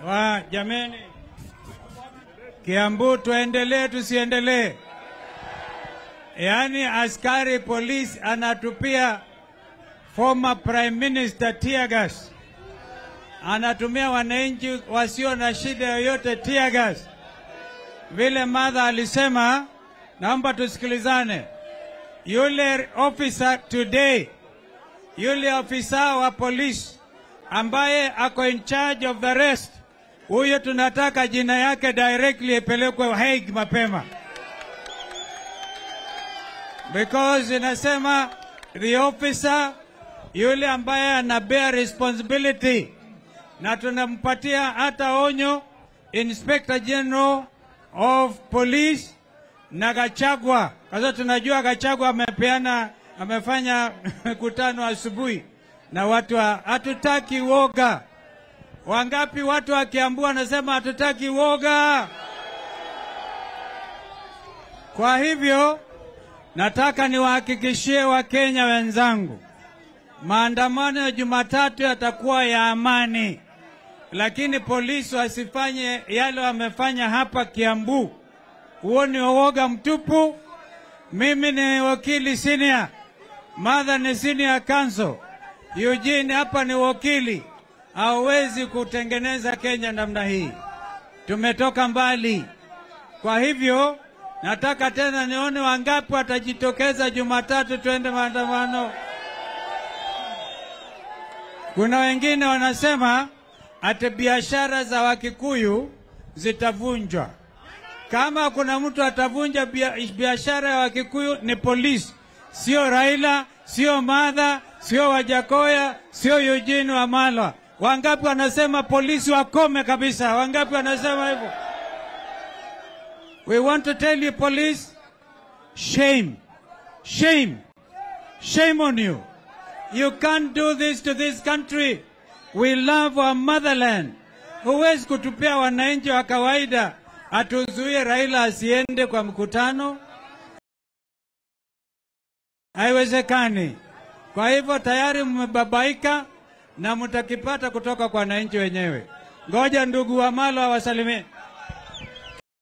wa jameni, Kiambu tuendelee tusiendelee? Yaani askari polisi anatupia former prime minister tear gas, anatumia wananchi wasio na shida yoyote tear gas. Vile madha alisema, naomba tusikilizane. Yule officer today, yule ofisa wa polisi ambaye ako in charge of the rest, huyo tunataka jina yake directly ipelekwe Hague mapema, because inasema the officer yule ambaye ana bear responsibility, na tunampatia hata onyo Inspector General of Police na Gachagua, kwa sababu tunajua Gachagua amepeana amefanya mkutano asubuhi na watu wa hatutaki woga. Wangapi watu wa Kiambu wanasema hatutaki woga? Kwa hivyo nataka niwahakikishie Wakenya wenzangu, maandamano ya Jumatatu yatakuwa ya amani, lakini polisi wasifanye yale wamefanya hapa Kiambu. Huo ni uoga mtupu. Mimi ni wakili senior, Martha ni senior counsel, Eugene hapa ni wakili. Hauwezi kutengeneza Kenya namna hii, tumetoka mbali. Kwa hivyo nataka tena nione wangapi watajitokeza Jumatatu twende maandamano. Kuna wengine wanasema ati biashara za Wakikuyu zitavunjwa. Kama kuna mtu atavunja biashara ya Wakikuyu ni polisi, sio Raila, sio Madha, sio Wajakoya, sio Eugene Wamalwa. Wangapi wanasema polisi wakome kabisa? Wangapi wanasema hivyo? We want to tell you police, shame, shame, shame on you. You can't do this to this country. We love our motherland. Huwezi kutupia wananchi wa kawaida atuzuie Raila asiende kwa mkutano, haiwezekani. Kwa hivyo tayari mmebabaika na mtakipata kutoka kwa wananchi wenyewe. Ngoja ndugu Wamalo awasalimie.